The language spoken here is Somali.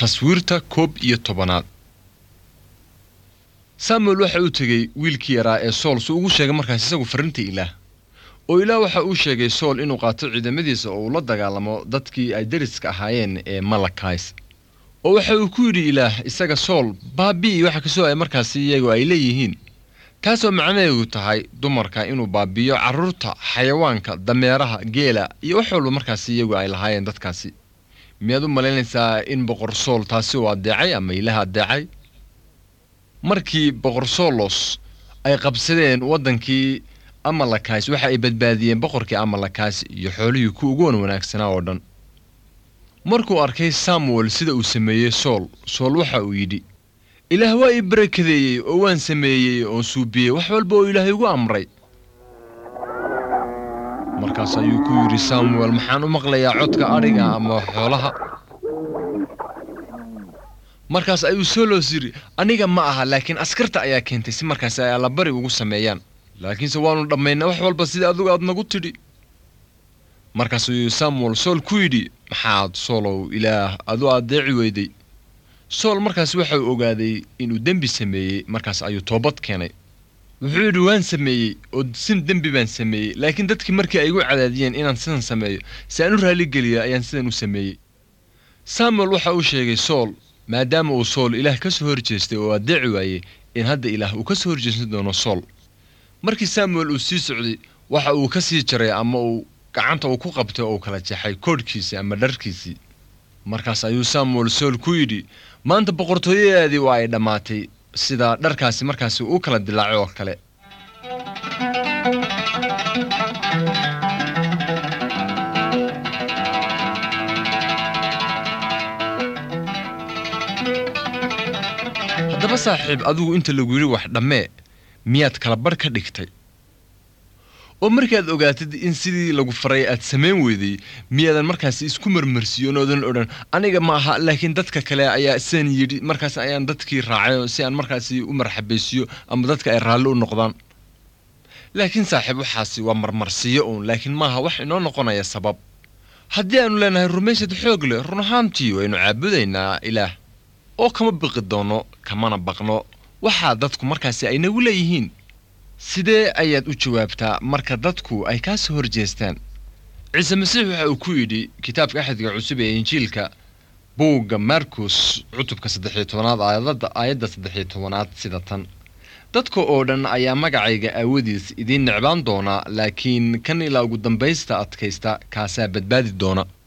taswiirta koob iyo tobanaad samuel waxa uu tegey wiilkii yaraa ee sool si ugu sheegay markaas isagu farrintii ilaah oo ilaah waxa uu sheegay sool inuu qaato ciidamadiisa oo uu la dagaalamo dadkii ay deriska ahaayeen ee malakays oo waxa uu ku yidhi ilaah isaga sool baabi'i waxa kasoo ay markaasi iyagu ay leeyihiin taasoo macnaheedu tahay dumarka inuu baabi'iyo carruurta xayawaanka dameeraha geela iyo wax walba markaasi iyagu ay lahaayeen dadkaasi miyaad u malaynaysaa in boqor sool taasi uu addeecay ama ilaah addeecay markii boqor soolos ay qabsadeen waddankii amalakays waxa ay badbaadiyeen boqorkii amalakays iyo xoolihii ku ugu wan wanaagsanaa oo dhan markuu arkay samuel sida uu sameeyey sool sool waxa uu yidhi ilaah waa ii barakadeeyey oo waan sameeyey oon suubiyey wax walba oo ilaahay igu amray markaas ayuu ku yidhi samuel maxaan u maqlayaa codka adhiga ama xoolaha markaas ayuu solos yidhi aniga ma aha laakiin askarta ayaa keentay si markaas ay allabari ugu sameeyaan laakiinse waannu dhammaynaa wax walba sidai adigu aad nagu tidhi markaas ayuu samuel sool ku yidhi maxaad soolow ilaah adu addeeci weyday sool markaas waxa uu ogaaday inuu dembi sameeyey markaas ayuu toobad keenay wuxuu yidhi waan sameeyey oo sin dembi baan sameeyey laakiin dadkii markii ay igu cadaadiyeen inaan sidan sameeyo si aan u raalligeliya ayaan sidan u sameeyey samuel waxa uu sheegay sool maadaama uu sool ilaah ka soo horjeestay oo addeeci waayey in hadda ilaah uu ka soo horjeesan doono sool markii samuel uu sii socday waxa uu ka sii jaray ama uu gacanta uu ku qabtay oo uu kala jeexay koodhkiisii ama dharkiisii markaas ayuu samuel sool ku yidhi maanta boqortooyadeedii waa ay dhammaatay sida dharkaasi markaasi uu kala dilaacay oo kale haddaba saaxiib adigu inta lagu yidhi wax dhammee miyaad kala barh ka dhigtay oo markaad ogaatid in sidii lagu faray aad samayn weyday miyaadan markaasi isku marmarsiiyon oodan odhan aniga ma aha laakiin dadka kale ayaa sidan yidhi markaas ayaan dadkii raacay si aan markaasi u marxabaysiiyo ama dadka ay raalli u noqdaan laakiin saaxiib waxaasi waa marmarsiiyo uun laakiin maaha wax inoo noqonaya sabab haddii aanu leenahay rumaysad xoog leh run ahaantii waynu caabudaynaa ilaah oo kama biqi doono kamana baqno waxaa dadku markaasi ay nagu leeyihiin sidee ayaad u jawaabtaa marka dadku ay kaa soo horjeestaan ciise masiix waxa uu ku yidhi kitaabka axadka cusub ee injiilka buugga markus cutubka saddexiyo tobanaad aayadada aayadda saddexiyo tobanaad sida tan dadka oo dhan ayaa magacayga aawadiis idiin necbaan doona laakiin kan ilaa ugu dambaysta adkaysta kaasaa badbaadi doona